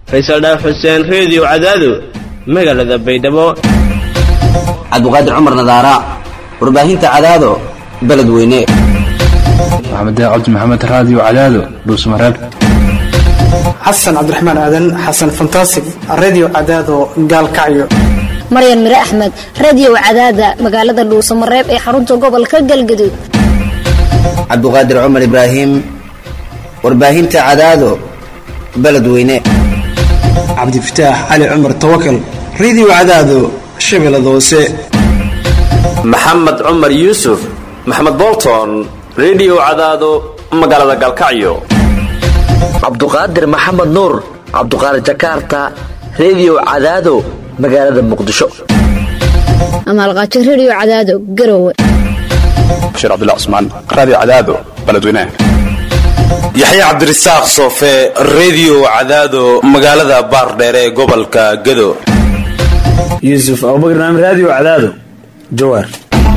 faysal dhaaf xuseen reediyo cadaado magaalada baydhabo cabdiqaadir cumar nadaara warbaahinta cadaado beledweyne maxamed cabdi maxamed raadiyo cadaado dhuusmareeb xasan cabdiraxmaan aadan xasan fantasig redio cadaado gaalkacyo maryan mire axmed radio cadaada magaalada dhuusamareeb ee xarunta gobolka galgaduud cabdiqaadir cumar ibraahim warbaahinta cadaado beledweyne cabdifataax cali cumar tawakal redio cadaado shabeellada hoose maxamed cumar yuusuf maxamed bolton redio cadaado magaalada gaalkacyo cabduqaadir maxamed nuur cabduqaadir jakarta redio cadaado magaalada muqdisho amaalqaajo radio cadaado garowe bashiir cabdilla cusmaan raadiyo cadaado beledweynaha yaxya cabdirasaaq soofe redio cadaado magaalada baardheere ee gobolka gado yuusuf abubakar naam raadiyo cadaado jawaar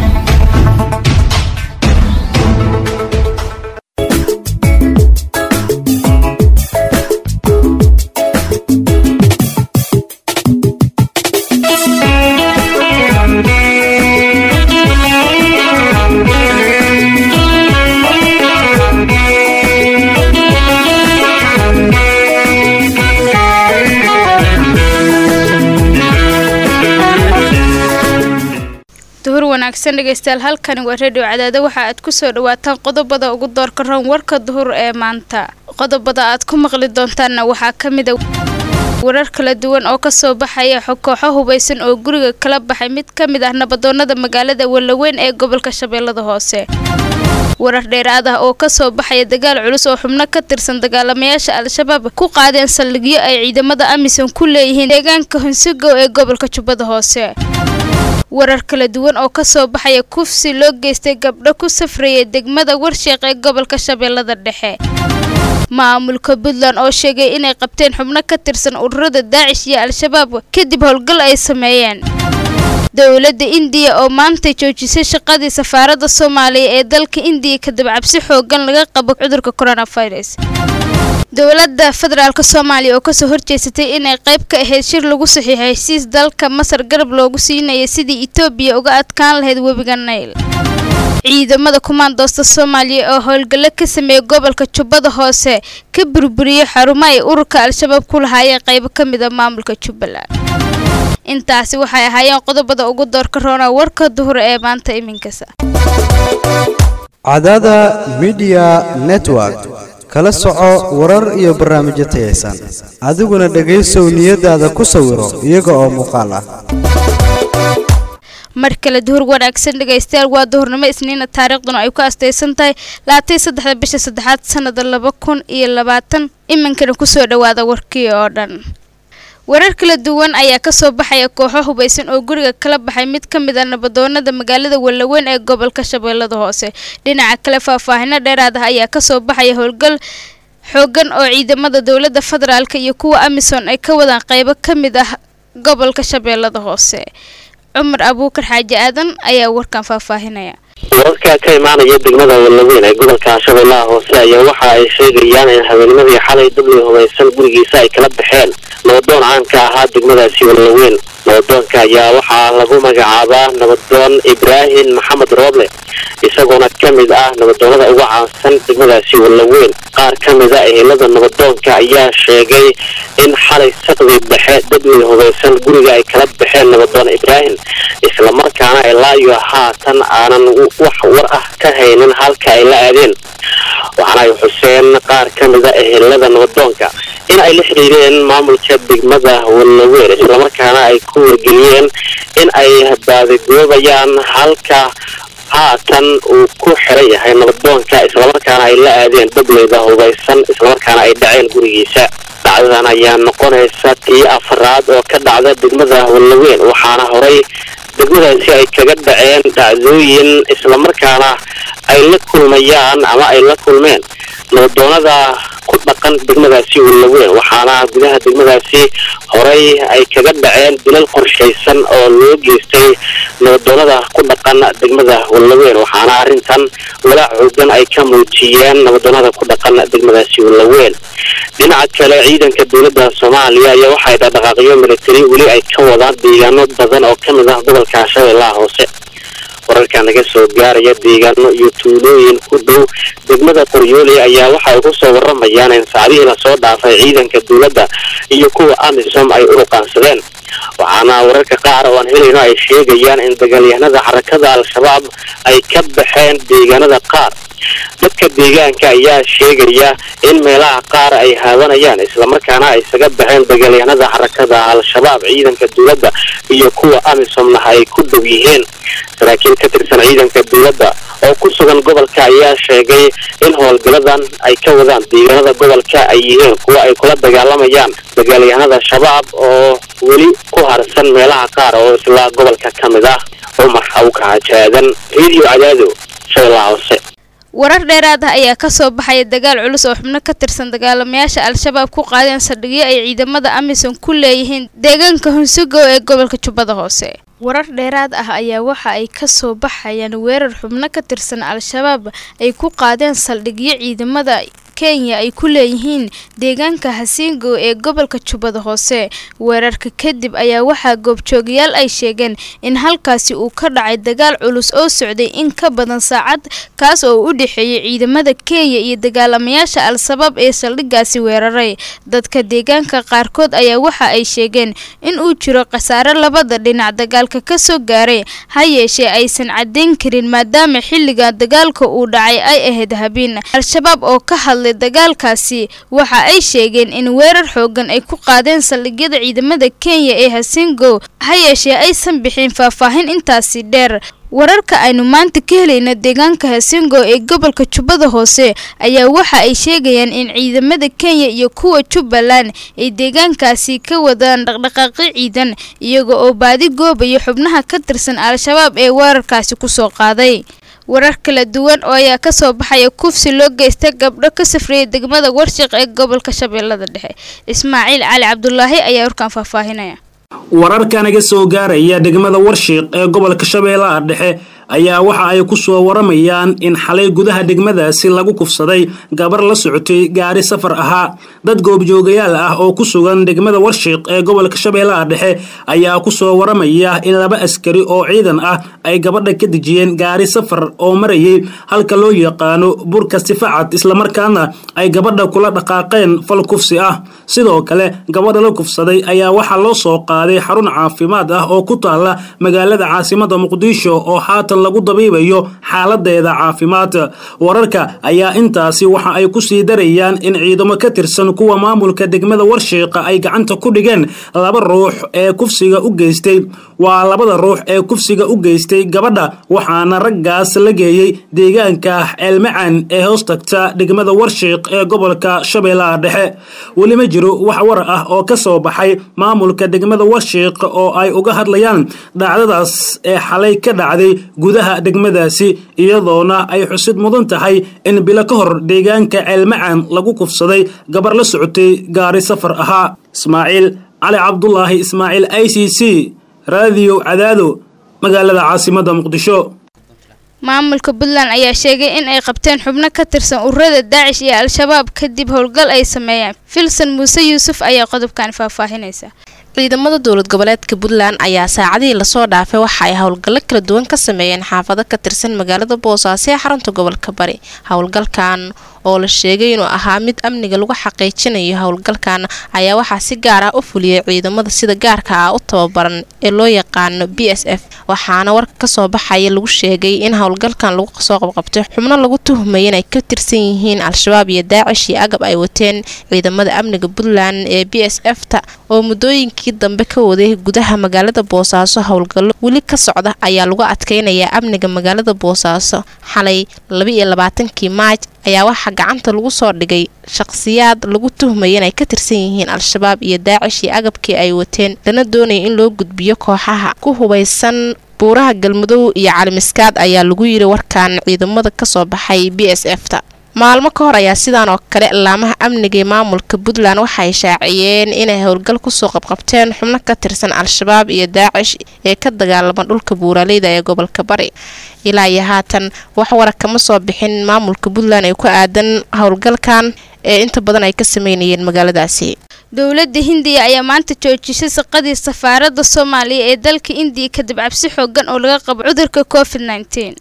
duhur wanaagsan dhegaystayaal halkani waa redio cadaado waxa aad kusoo dhawaataan qodobada ugu doorka roon warka duhur ee maanta qodobada aad ku maqli doontaanna waxaa ka mida warar kala duwan oo kasoo baxaya kooxo hubaysan oo guriga kala baxay mid ka mid ah nabadoonada magaalada walaweyn ee gobolka shabeellada hoose warar dheeraad ah oo kasoo baxaya dagaal culus oo xubno ka tirsan dagaalamayaasha al-shabaab ku qaadeen saldhigyo ay ciidamada amisom ku leeyihiin deegaanka hunsigow ee gobolka jubbada hoose warar kala duwan oo kasoo baxaya kufsi loo geystay gabdho ku safrayay degmada warsheeq ee gobolka shabeellada dhexe maamulka puntland oo sheegay inay qabteen xubno ka tirsan ururada daacish iyo al-shabaab kadib howlgal ay sameeyeen dowladda indiya oo maanta joojisay shaqadii safaaradda soomaaliya ee dalka indiya kadib cabsi xoogan laga qabo cudurka coronavirus dowladda federaalk soomaaliya oo kasoo horjeesatay inay qayb ka ahayd shir lagu saxiixay heshiis dalka masar garab loogu siinaya sidii etoobiya uga adkaan lahayd webiga nayl ciidamada kumaandoosta soomaaliya oo howlgallo ka sameeyay gobolka jubbada hoose ka burburiyey xarumo ay ururka al-shabaab ku lahaayeen qaybo ka mid a maamulka jubbaland intaasi waxay ahaayeen qodobada ugu doorka roona warka duhur ee maanta iminkasa cadaada midiya network kala soco warar iyo barnaamijyo tayaysan adiguna dhegaysow niyadaada ku sawiro iyaga oo muuqaal ah mar kale duhur wanaagsan dhegaystayaal waa duhurnimo isniina taariikhduna ay ku astaysan tahay laatay saddexda bisha saddexaad sanada laba kun iyo labaatan iminkana kusoo dhawaada warkii oo dhan warar kala duwan ayaa kasoo baxaya kooxo hubaysan oo guriga kala baxay mid ka mid ah nabadoonada magaalada walaweyn ee gobolka shabeellada hoose dhinaca kale faahfaahino dheeraad ah ayaa kasoo baxaya howlgal xoogan oo ciidamada dowladda federaalk iyo kuwa amisom ay ka wadaan qeybo ka mid ah gobolka shabeellada hoose cumar abuukar xaaji aadan ayaa warkan faahfaahinaya wararka ka imaanaya degmada walaweyn ee gobolka shabeellaha hoose ayaa waxa ay sheegayaan in habeennimadii xalay dubli hubaysan gurigiisa ay kala baxeen nabadoon caanka ahaa degmadaasi walaweyn nabadoonka ayaa waxaa lagu magacaabaa nabadoon ibraahim maxamed rooble isagoona ka mid ah nabadoonada ugu caansan degmadaasi walaweyn qaar ka mid a ehelada nabadoonka ayaa sheegay in xalay saqdii dhexe dubli hubaysan guriga ay kala baxeen nabadoon ibraahim islamarkaana ilaayo haatan aanan wax war ah ka haynin halka ay la aadeen waxaana ay xuseen qaar ka mid a ehelada nabadoonka in ay la xiriireen maamulka degmada walaweyn islamarkaana ay ku wargeliyeen in ay baadagoobayaan halka haatan uu ku xiran yahay nabadoonka islamarkaana ay la aadeen dableyda hubaysan islamarkaana ay dhaceen gurigiisa dhacdadan ayaa noqonaysa tii afraad oo ka dhacda degmada walaweyn waxaana horay degmadaasi ay kaga dhaceen dhacdooyin islamarkaana ay la kulmayaan ama ay la kulmeen nabadoonada ku dhaq dhaqan degmadaasi walaweyn waxaana gudaha degmadaasi horey ay kaga dhaceen dilal qorshaysan oo loo geystay nabadoonada ku dhaqan degmada walaweyn waxaana arrintan walaac xoogan ay ka muujiyeen nabadoonada ku dhaqan degmadaasi walaweyn dhinaca kale ciidanka dowladda soomaaliya ayaa waxay dhaqdhaqaaqyo militari weli ay ka wadaan deegaano badan oo ka mid ah gobolka shabeellaha hoose wararka naga soo gaaraya deegaano iyo tuulooyin ku dhow degmada qoryooli ayaa waxa ay ku soo waramayaan in saacadihii lasoo dhaafay ciidanka dowladda iyo kuwa amisom ay uruqaansadeen waxaana wararka qaar oo aan helayno ay sheegayaan in dagaalyahanada xarakada al-shabaab ay ka baxeen deegaanada qaar dadka deegaanka ayaa sheegaya in meelaha qaar ay haawanayaan islamarkaana ay isaga baxeen dagaalyahanada xarakada al-shabaab ciidanka dowladda iyo kuwa amisomna ay ku dhow yihiin saraakiil ka tirsan ciidanka dowladda oo ku sugan gobolka ayaa sheegay in howlgaladan ay ka wadaan deegaanada gobolka ay yihiin kuwa ay kula dagaalamayaan dagaalyahanada shabaab oo weli ku harsan meelaha qaar oo isla gobolka ka mid ah cumar awkahajaadan radio cadaado shabeellaha hoose warar dheeraad ah ayaa kasoo baxaya dagaal culus oo xubno ka tirsan dagaalamayaasha al-shabaab ku qaadeen saldhigyo ay ciidamada amisom ku leeyihiin deegaanka hunsugow ee gobolka jubbada hoose warar dheeraad ah ayaa waxa ay kasoo baxayaan weerar xubno ka tirsan al-shabaab ay ku qaadeen saldhigyo ciidamada kenya ay ku leeyihiin deegaanka hasiingow ee gobolka jubbada hoose weerarka kadib ayaa waxaa goobjoogayaal ay sheegeen in halkaasi uu ka dhacay dagaal culus oo socday in ka badan saacad kaas oo u dhexeeyay ciidamada kenya iyo dagaalamayaasha al-shabaab ee saldhigaasi weeraray dadka deegaanka qaarkood ayaa waxa ay sheegeen in uu jiro khasaare labada dhinac dagaalka kasoo gaaray ha yeeshee aysan caddayn karin maadaama xilliga dagaalka uu dhacay ay ahayd habeen al-shabaab oo ka hadlay dagaalkaasi waxa ay sheegeen in weerar xoogan ay ku qaadeen saldhigyada ciidamada kenya ee hasingow ha yeeshee aysan bixin faahfaahin intaasi dheer wararka aynu maanta ka helayna deegaanka hasingo ee gobolka jubbada hoose ayaa waxa ay sheegayaan in ciidamada kenya iyo kuwa jubbaland ay deegaankaasi ka wadaan dhaqdhaqaaqyo ciidan iyaga oo baadi goobaya xubnaha ka tirsan al-shabaab ee weerarkaasi kusoo qaaday warar kala duwan oo ayaa kasoo baxaya kufsi loo geysta gabdho ka safriyay degmada warshiq ee gobolka shabeellada dhexe ismaaciil cali cabdulaahi ayaa warkaan faahfaahinaya wararka naga soo gaaraya degmada warshiiq ee gobolka shabeellaha dhexe ayaa waxa ay ku soo waramayaan in xalay gudaha degmadaasi lagu kufsaday gabar la socotay gaari safar ahaa dad goobjoogayaal ah oo ku sugan degmada warshiiq ee gobolka shabeellaha dhexe ayaa ku soo waramaya in laba askari oo ciidan ah ay gabadha ka dejiyeen gaari safar oo marayay halka loo yaqaano burka sifacad islamarkaana ay gabadha kula dhaqaaqeen fal kufsi ah sidoo kale gabadha la kufsaday ayaa waxaa loo soo qaaday xarun caafimaad ah oo ku taala magaalada caasimada muqdisho oo haatan lagu dabiibayo xaaladeeda caafimaad wararka ayaa intaasi waxa ay ku sii darayaan in ciidamo ka tirsan kuwa maamulka degmada warshiiqa ay gacanta ku dhigeen laba ruux ee kufsiga u geystay waa labada ruux ee kufsiga u geystay gabadha waxaana raggaas la geeyey deegaanka ceelmacan ee hoos tagta degmada warshiiq ee gobolka shabeellaha dhexe weli ma jiro wax war ah oo ka soo baxay maamulka degmada warshiiq oo ay uga hadlayaan dhacdadaas ee xalay ka dhacday gudaha degmadaasi iyadoona ay xusid mudan tahay in bilo ka hor deegaanka ceelmacan lagu kufsaday gabar la socotay gaari safar ahaa ismaaciil cali cabdulaahi ismaaciil i c c raadiyo cadaado magaalada caasimada muqdisho maamulka puntland ayaa sheegay in ay qabteen xubno ka tirsan ururada daacish iyo al-shabaab kadib howlgal ay sameeyeen filson muuse yuusuf ayaa qodobkan faahfaahinaysa ciidamada dowlad goboleedka puntland ayaa saacadihii lasoo dhaafay waxa ay howlgallo kala duwan ka sameeyeen xaafado ka tirsan magaalada boosaaso ee xarunta gobolka bari howlgalkan oo la sheegay inuu ahaa mid amniga lagu xaqiijinayo howlgalkan ayaa waxaa si gaar ah u fuliyay ciidamada sida gaarka ah u tababaran ee loo yaqaano b s f waxaana warka kasoo baxaya lagu sheegay in howlgalkan lagu soo qabqabtay xubno lagu tuhmaya inay ka tirsan yihiin al-shabaab iyo daacish iyo agab ay wateen ciidamada amniga puntland ee b s f ta oo muddooyinkii dambe ka waday gudaha magaalada boosaaso howlgallo weli ka socda ayaa lagu adkeynayaa amniga magaalada boosaaso xalay labaiyo labaatankii maaj ayaa waxaa gacanta lagu soo dhigay shaqhsiyaad lagu tuhmaya inay ka tirsan yihiin al-shabaab iyo daacish iyo agabkii ay wateen lana doonaya in loo gudbiyo kooxaha ku hubaysan buuraha galmudug iyo calimiskaad ayaa lagu yiri warkan ciidamada kasoo baxay b s f ta maalmo ka hor ayaa sidaan oo kale laamaha amniga ee maamulka puntland waxay shaaciyeen inay howlgal kusoo qabqabteen xubno ka tirsan al-shabaab iyo daacish ee ka dagaalama dhulka buuraleyda ee gobolka bari ilaa iyo haatan wax wara kama soo bixin maamulka puntland ee ku aadan howlgalkan ee inta badan ay ka sameynayeen magaaladaasi dowladda hindiya ayaa maanta joojisay shaqadii safaaradda soomaaliya ee dalka indiya kadib cabsi xoogan oo laga qabo cudurka covid nteen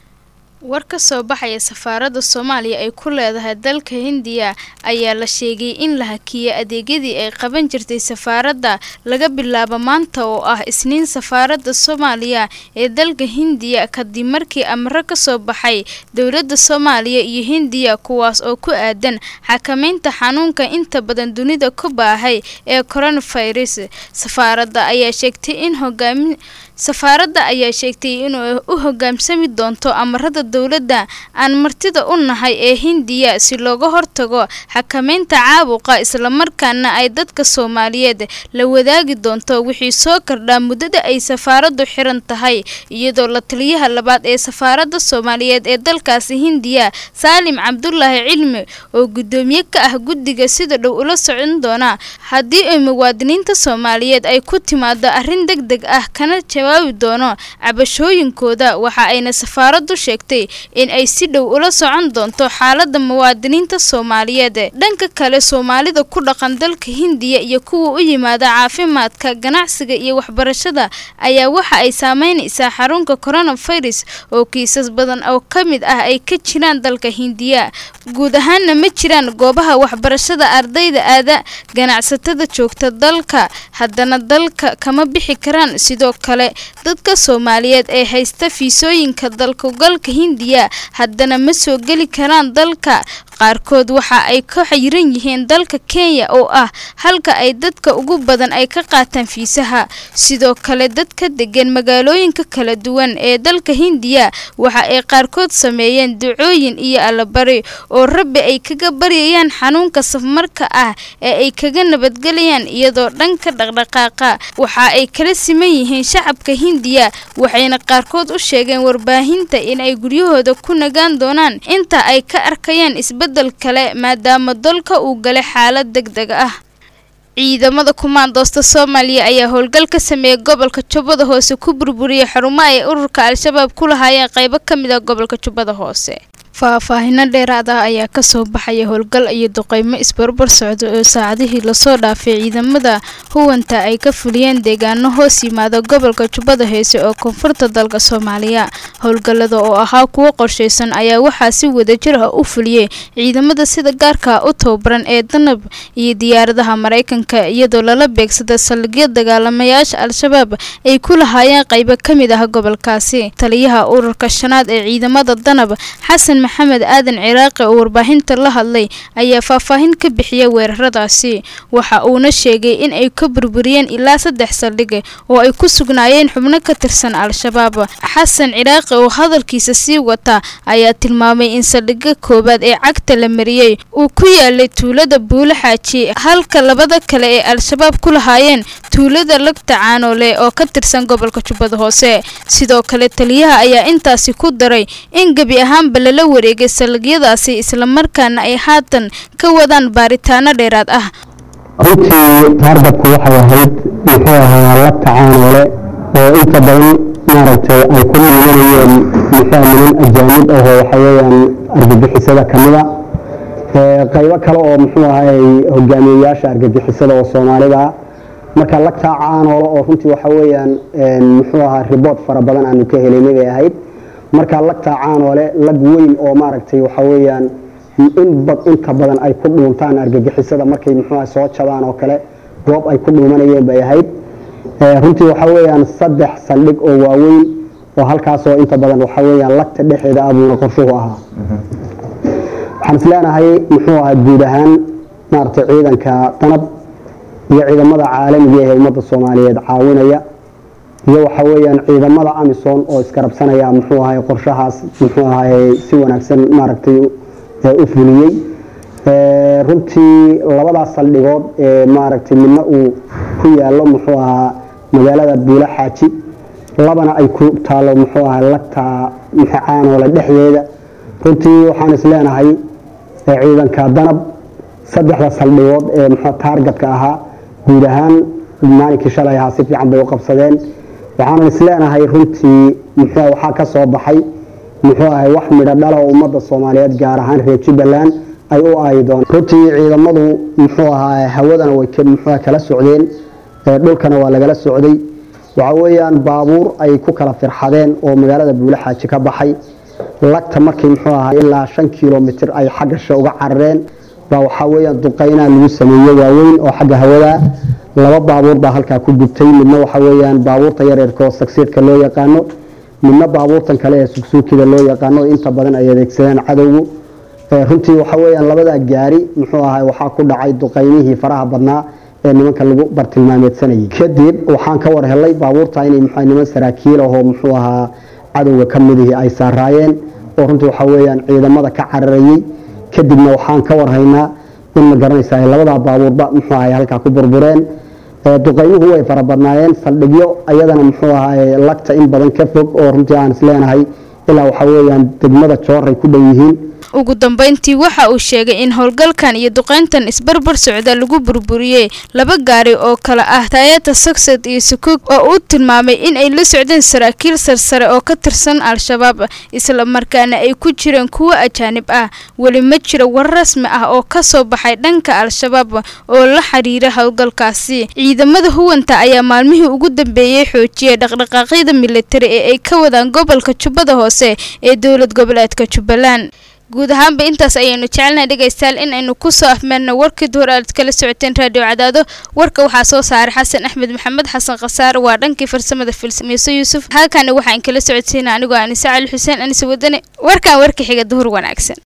war ka soo baxaya safaaradda soomaaliya ay ku leedahay dalka hindiya ayaa la sheegay in la hakiyay adeegyadii ay qaban jirtay safaaradda laga bilaabo maanta oo ah isniin safaaradda soomaaliya ee dalka hindiya kadib markii amro ka soo baxay dowladda soomaaliya iyo hindiya kuwaas oo ku aadan xakameynta xanuunka inta badan dunida ku baahay ee coronavirus safaaradda ayaa sheegtay in hogaamin safaaradda ayaa sheegtay inuu u hogaamsami doonto amarada dowladda aan martida u nahay ee hindiya si looga hortago xakameynta caabuqa islamarkaana ay dadka soomaaliyeed la wadaagi doonto wixii soo kordhaa muddada ay safaaraddu xiran tahay iyadoo la taliyaha labaad ee safaaradda soomaaliyeed ee dalkaasi hindiya saalim cabdulaahi cilmi oo guddoomiye ka ah guddiga sida dhow ula socon doona haddii ay muwaadiniinta soomaaliyeed ay ku timaado arrin deg deg ah kana jawaabi doono cabashooyinkooda waxa ayna safaaraddu sheegtay in ay si dhow ula socon doonto xaalada muwaadiniinta soomaaliyeed dhanka kale soomaalida ku dhaqan dalka hindiya iyo kuwa u yimaada caafimaadka ganacsiga iyo waxbarashada ayaa waxa ay saameynaysaa xarunka coronavirus oo kiisas badan oo ka mid ah ay ka jiraan dalka hindiya guud ahaanna ma jiraan goobaha waxbarashada ardayda aada ganacsatada joogta dalka haddana dalka kama bixi karaan sidoo kale dadka soomaaliyeed ee haysta fiisooyinka dalkugalka hindiya haddana ma soo geli karaan dalka qaarkood waxa ay ka xayiran yihiin dalka kenya oo ah halka ay dadka ugu badan ay ka qaataan fiisaha sidoo kale dadka degan magaalooyinka kala duwan ee dalka hindiya waxa ay qaarkood sameeyeen ducooyin iyo allabari oo rabbi ay kaga baryayaan xanuunka safmarka ah ee ay kaga nabadgelayaan iyadoo dhanka dhaqdhaqaaqa waxa ay kala siman yihiin shacabka hindiya waxayna qaarkood u sheegeen warbaahinta in ay guryahooda ku nagaan doonaan inta ay ka arkayaan isbedel kale maadaama dalka uu galay xaalad deg deg ah ciidamada kumaandoosta soomaaliya ayaa howlgal ka sameeyay gobolka jubbada hoose ku burburiyay xarumo ay ururka al-shabaab ku lahaayeen qaybo ka mid a gobolka jubbada hoose faahfaahino dheeraad ah ayaa kasoo baxaya howlgal iyo duqeymo isbarbar socda oo saacadihii lasoo dhaafay ciidamada huwanta ay ka fuliyeen deegaano hoos yimaada gobolka jubbada heese oo koonfurta dalka soomaaliya howlgallada oo ahaa kuwo qorshaysan ayaa waxaa si wadajir ah u fuliyey ciidamada sida gaarka u tababaran ee danab iyo diyaaradaha maraykanka iyadoo lala beegsada saldhigyo dagaalamayaasha al-shabaab ay ku lahaayeen qaybo ka mid ah gobolkaasi taliyaha ururka shanaad ee ciidamada danab xasan maxamed aadan ciraaqi oo warbaahinta la hadlay ayaa faahfaahin ka bixiyay weeraradaasi waxa uuna sheegay in ay ka burburiyeen ilaa saddex saldhig oo ay ku sugnaayeen xubno ka tirsan al-shabaab xasan ciraaqi oo hadalkiisa sii wata ayaa tilmaamay in saldhigga koowaad ee cagta la mariyey uu ku yaalay tuulada buulo xaaji halka labada kale ee al-shabaab ku lahaayeen tuulada lagta caanoole oo ka tirsan gobolka jubbada hoose sidoo kale taliyaha ayaa intaasi ku daray in gebi ahaanba lala wareegay saldhigyadaasi islamarkaana ay haatan ka wadaan baaritaano dheeraad ah runtii taarbadku waxay ahayd muxuu ahaa la tacaanoole oo inta badan maaragtay ay ku nimanayeen muxuu niman ajaanib ah oo waxa weeyaan argagixisada ka mid a qaybo kale oo muxuu ahay hogaamiyeyaasha argagixisada oo soomaalida ah marka la tacaanoole oo runtii waxa weeyaan muxuu ahaa ribood fara badan aanu ka helaynay bay ahayd marka lagtaa caanoole lag weyn oo maaragtay waxa weeyaan inta badan ay ku dhuuntaan argagixisada markay muxuuha soo jabaan oo kale goob ay ku dhuumanayeen bay ahayd runtii waxa weeyaan saddex saldhig oo waaweyn oo halkaasoo inta badan waxa weeyaan lagta dhexeeda abuuna qorshuhu ahaa waxaan is leenahay muxuu ahaa guud ahaan maaragtay ciidanka danab iyo ciidamada caalamiga ee ummadda soomaaliyeed caawinaya iyo waxa weeyaan ciidamada amisom oo iskarabsanaya muxuu ahay qorshahaas muxuu ahay si wanaagsan maaragtay u fuliyey runtii labadaas saldhigood ee maaragtay midna uu ku yaallo muxuu ahaa magaalada buulo xaaji labana ay ku taalo muxuu ahaa lagtaa caanoole dhexdeeda runtii waxaan is leenahay ee ciidanka danab saddexda saldhigood ee muxuu taargetka ahaa guud ahaan maalinkii shalay ahaa si fiican bay u qabsadeen waxaanan isleenahay runtii muxuu waxaa ka soo baxay muxuu ahay wax midho dhala oo ummadda soomaaliyeed gaar ahaan reer jubbaland ay u aayi doonaan runtii ciidamadu muxuu ahaa hawadana way muxuu kala socdeen dhulkana waa lagala socday waxa weeyaan baabuur ay ku kala firxadeen oo magaalada buulaxaaji ka baxay lagta markii muxuu ahaa ilaa shan kilomitir ay xaggasha uga carareen baa waxaa weeyaan duqaynaa lagu sameeyey waaweyn oo xagga hawada laba baabuur baa halkaa ku gubtay midna waxa weeyaan baabuurta yareerka oo sagsiidka loo yaqaano midna baabuurtan kale ee sugsuukida loo yaqaano inta badan ay adeegsadeen cadowgu runtii waxa weeyaan labadaa gaari muxuu ahaa waxaa ku dhacay duqaynihii faraha badnaa ee nimanka lagu bartilmaameedsanayay kadib waxaan ka war helay baabuurta inay muxuu niman saraakiil ahoo muxuu ahaa cadowga ka midihii ay saaraayeen oo runtii waxa weeyaan ciidamada ka cararayay kadibna waxaan ka warhaynaa in ma garanaysa ay labadaa baabuurba muxuu ahay halkaa ku burbureen duqaymuhu way fara badnaayeen saldhigyo ayadana muxuu ahay lagta in badan ka fog oo runtii aan isleenahay ilaa waxa weeyaan degmada jooray ku dhow yihiin ugu dambeyntii waxa uu sheegay in howlgalkan iyo duqeyntan isbarbar socda lagu burburiyey laba gaari oo kale ah taayata sogsed iyo sukuug oo uu tilmaamay in ay la socdeen saraakiil sarsare oo ka tirsan al-shabaab isla markaana ay ku jireen kuwo ajaanib ah weli ma jiro war rasmi ah oo ka soo baxay dhanka al-shabaab oo la xiriira howlgalkaasi ciidamada huwanta ayaa maalmihii ugu dambeeyey xoojiyay dhaqdhaqaaqyada militari ee ay ka wadaan gobolka jubbada hoose ee dowlad goboleedka jubbaland guud ahaanba intaas ayaynu jecelnahay dhegaystayaal in aynu kusoo afmeerno warkii duhur aad kala socoteen raadiyo cadaado warka waxaa soo saaray xasan axmed maxamed xasan khasaar waa dhankii farsamada filsamiiso yuusuf halkaani waxaan kala socodsiina anigoo anise cali xuseen anise wadane warkan warka xiga duhur wanaagsan